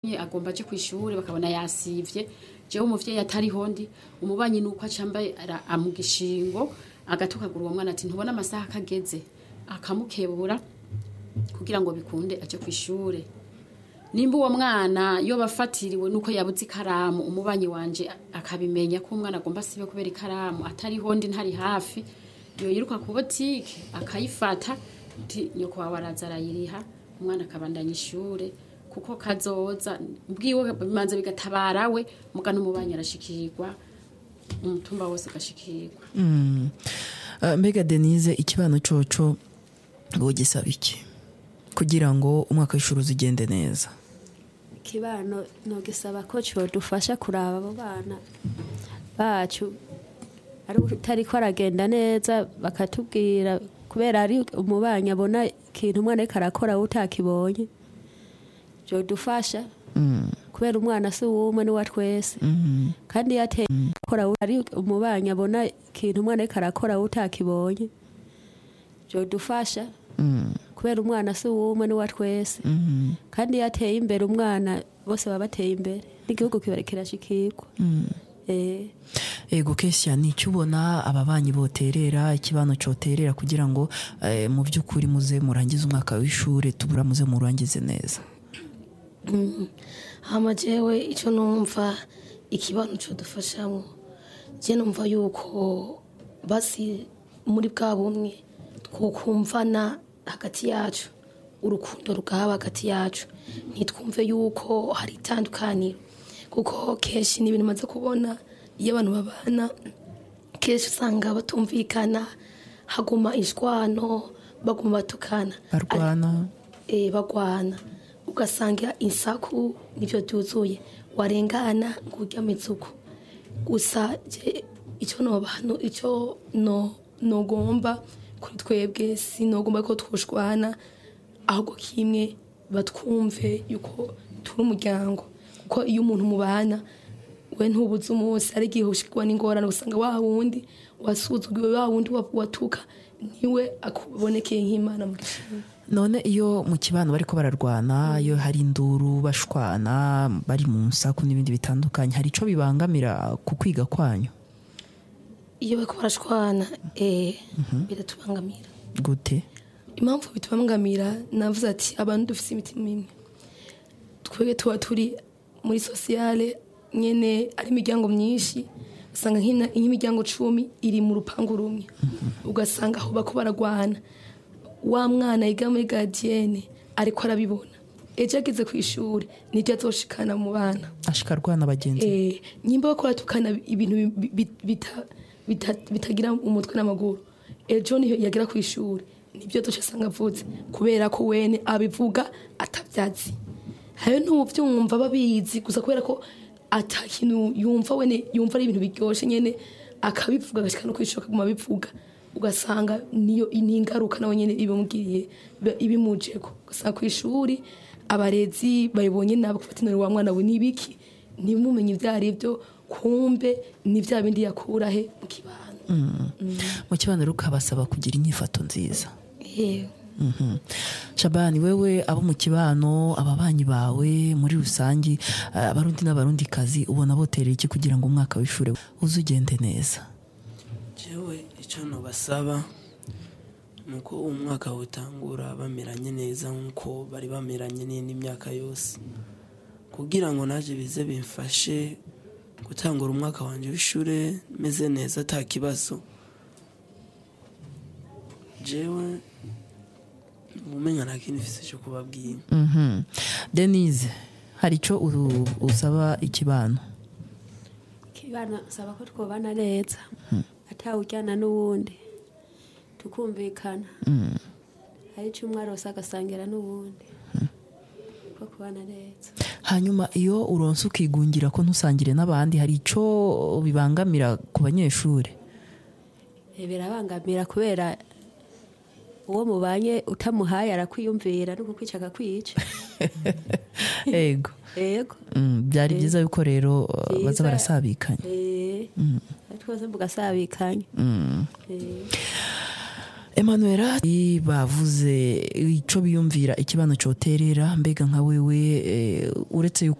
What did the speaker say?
agomba aje ku ishuri bakabona yasivye jewe umuvyeyi atariho ndi umubanyi nuko acambaye amugishingo agatukagura uwo mwana ati ntubona amasaha akageze akamukebura kugira ngo bikunde aje ku ishure nimba uwo mwana yo bafatiriwe nuko yabuze ikaramu umubanyi wanje akabimenya ko umwana agomba asibe kubera ikaramu atariho ndi ntari hafi yo yiruka ku botike akayifata uti nyoko wawe araza arayiriha umwana akabandanya ishure kuko kazoza bwiwe bimanza bigatabara we muga n'umubanyi arashikirwa umutumba wose agashikirwa Uh, mbega denise ikibano coco wogisaba iki kugira ngo umwaka w'ishuri uzigende neza ikibano nogisaba ko codufasha kuraba abo bana bacu ari utariko aragenda neza bakatubwira kubera ari umubanyi abona ikintu umwana ariko arakora we utakibonye vyodufasha kubera umwana si uwumwe ni wa twese kandi iyo ateye akora we- ari umubanyi abona ikintu umwana ariko arakora we utakibonye vyodufasha kubera umwana si uwumwe ni wa twese kandi iyo ateye imbere umwana bose baba bateye imbere n'igihugu kiba kirashikirwa Eh, ego kesya ni icyo ubona ababanyi boterera ikibano coterera kugira ngo eh, mu by'ukuri muze murangize umwaka w'ishuri tubura muze murangize neza hama jewe icyo numva ikibano cyo dufashamo je numva yuko basi muri bwa bumwe twokumvana hagati yacu urukundo rugahaba hagati yacu ntitwumve yuko hari itandukaniro kuko kenshi ni ibintu maze kubona iyo abantu babana kenshi usanga batumvikana haguma ishwano baguma batukana barwana eh, bagwana ugasanga insaku nivyo byuzuye warengana ngo urya mizuko gusa je icyo nobantu icyo no nogomba kuri twebwe sinogomba ko twoshwana ahubwo kimwe batwumve yuko turi umuryango kuko iyo umuntu mubana we ntubuze umunsi ari igihe ushikwa n'ingorane usanga wa wundi wasuzugiwe wa wundi wa- watuka niwe akubonekeye nk'imana mu gishimwe none iyo mu kibano bariko bararwana iyo hari induru bashwana bari mu nsaku n'ibindi bitandukanye hari ico bibangamira ku kwiga kwanyu iyo bariko barashwana eh, biratubangamira gute impamvu bitubangamira navuze ati abantu dufise imitima imwe twebwe tuba turi muri sosiyale nyene ari imiryango myinshi usanga nk'ina- nk'imiryango cumi iri mu rupangu rumwe ugasanga aho bako baragwana wa mwana yiga muri gadiyene ariko arabibona ejo ageze ku ishuri nibyo azoshikana mu bana ashika arwana bagenzi be. Eh, nyimba bakora tukana ibintu bi- bi- bita- bita- bitagira umutwe n'amaguru ejo niyo yagera ku ishuri nibyo duce asanga avutse kubera ko wene abivuga atabyazi hayo ntubyumva babizi gusa kubera ko ata kintu yumva wene yumva ari ibintu biryoshye nyene akabivuga agashika no kwishura akaguma abivuga ugasanga niyo ni ingaruka nawe nyene ibimugiriye iba- ibimujeko ugasanga ku ishuri abarezi bayibonye nabo gufata intoki wa mwana we nibiki ntimumenye ibyo ari byo kumbe ni bya bindi yakura he mu kibano mu kibano rero ukabasaba kugira inyifato nziza yewe Mhm. shabani wewe abo mu kibano ababanyi bawe muri rusange eh, abarundi n'abarundi kazi ubona boterera iki kugira ngo umwaka w'ishuri uze ugende neza jewe icyo nabasaba ni uko umwaka utangura bameranye neza nk'uko bari bameranye n'indi myaka yose kugira ngo naje bize bimfashe gutangura umwaka wanjye w'ishuri meze neza ata kibazo jewe umenya nta kintu mfise cyo kubabwira Mhm. denise hari icyo u- usaba ikibano kibana saba ko twobana neza atawujyana n'uwundi tukumvikana hari icyo umwe arose agasangira n'uwundi ko kubana neza hanyuma iyo uronse ukigungira ko ntusangire n'abandi hari icyo bibangamira ku banyeshuri Eh, birabangamira kubera uwo mubanye utamuhaye arakwiyumvira no kukwica akakwica ego yego Mm, byari byiza yuko rero uh, baza Byiza. barasabikanya Eh, twese mugasabikanya Eh. emanuela bavuze icyo biyumvira ikibano cyoterera mbega nka wewe eh, uretse yuko